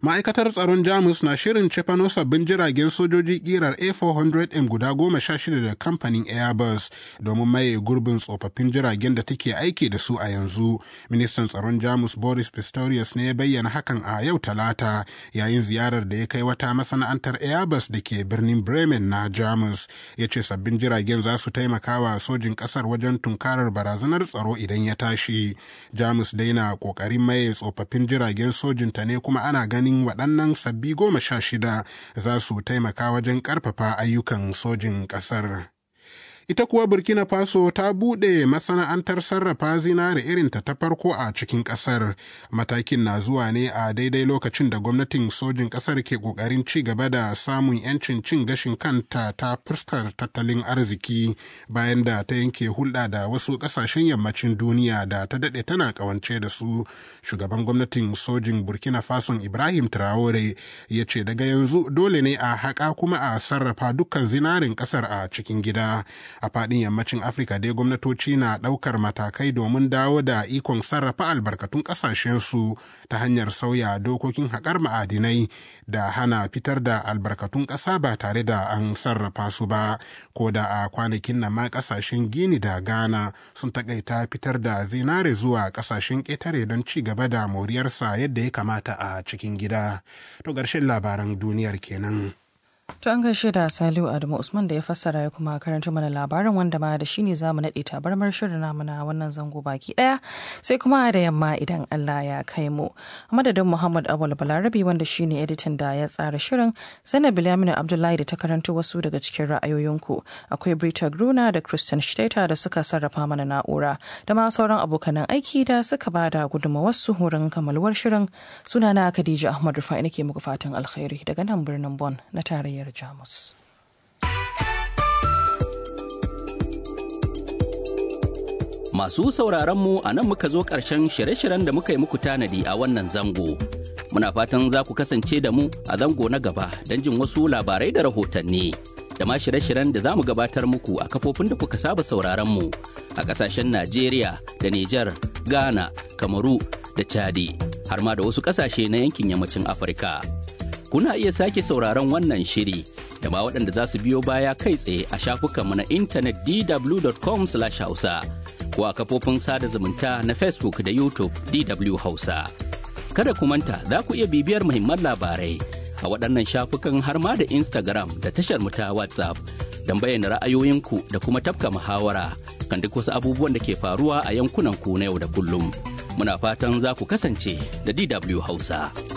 Ma'aikatar tsaron Jamus na shirin cefano sabbin jiragen sojoji kirar A400M guda goma sha shida da kamfanin Airbus domin maye gurbin tsofaffin jiragen da take aiki da su a yanzu. Ministan tsaron Jamus Boris Pistorius ne ya bayyana hakan a yau Talata yayin ziyarar da ya kai wata masana'antar Airbus da ke birnin Bremen na Jamus. Ya ce sabbin jiragen za su taimaka wa sojin ƙasar wajen tunkarar barazanar tsaro idan ya tashi. Jamus dai na ƙoƙarin maye tsofaffin jiragen sojinta ne kuma ana ganin ganin waɗannan sabbi goma sha shida za su taimaka wajen ƙarfafa ayyukan sojin ƙasar. ita kuwa burkina faso ta buɗe masana'antar sarrafa zinare irinta ta farko a cikin ƙasar matakin na zuwa ne a daidai lokacin da gwamnatin sojin ƙasar ke ƙoƙarin ci gaba da samun 'yancin cin gashin kanta ta fuskar tattalin arziki bayan da ta yanke hulɗa da wasu ƙasashen yammacin duniya da ta daɗe tana ƙawance da su shugaban gwamnatin sojin burkina faso ibrahim traore ya ce daga yanzu dole ne a haƙa kuma a sarrafa dukkan zinarin ƙasar a cikin gida a faɗin yammacin afirka dai gwamnatoci na ɗaukar matakai domin dawo da ikon sarrafa albarkatun ƙasashensu ta hanyar sauya dokokin haƙar ma'adinai da hana fitar da albarkatun ƙasa ba tare da an sarrafa su ba ko da a kwanakin nan ma ƙasashen gini da ghana sun taƙaita fitar da zinare zuwa ƙasashen ƙetare don ci gaba da moriyarsa yadda ya kamata a cikin gida to ƙarshen labaran duniyar kenan. To an gaishe da Saliu Adamu Usman da ya fassara ya kuma karanta mana labarin wanda ma da shine za mu naɗe tabarmar shirin namu na wannan zango baki ɗaya sai kuma da yamma idan Allah ya kai mu. A madadin Muhammad Awal Balarabi wanda shine editan da ya tsara shirin Zainab Bilaminu Abdullahi da ta karanta wasu daga cikin ra'ayoyinku akwai Brita Gruna da Christian Shteta da suka sarrafa mana na'ura da ma sauran abokanan aiki da suka ba da gudunmawarsu wurin kamaluwar shirin sunana Khadija Ahmad Rufai nake muku fatan alkhairi daga nan birnin Bon na tarayyar Jamus. Masu sauraronmu a nan muka zo ƙarshen shirye-shiryen da muka yi muku tanadi a wannan zango. Muna fatan za ku kasance da mu a zango na gaba don jin wasu labarai da rahotanni. Da ma shirye-shiryen da za mu gabatar muku a kafofin da kuka saba sauraronmu a ƙasashen Najeriya da Nijar, Ghana, Kamaru da Chadi, har ma da wasu ƙasashe na yankin yammacin Afirka. kuna iya sake sauraron wannan shiri da ma waɗanda za su biyo baya kai tsaye a shafukanmu na intanet dw.com hausa ko a kafofin sada zumunta na facebook da youtube dw hausa kada ku manta za ku iya bibiyar muhimman labarai a waɗannan shafukan har ma da instagram da tashar mu ta whatsapp don bayyana ra'ayoyinku da kuma tafka muhawara kan duk wasu abubuwan da ke faruwa a yankunan ku na yau da kullum muna fatan za ku kasance da dw hausa.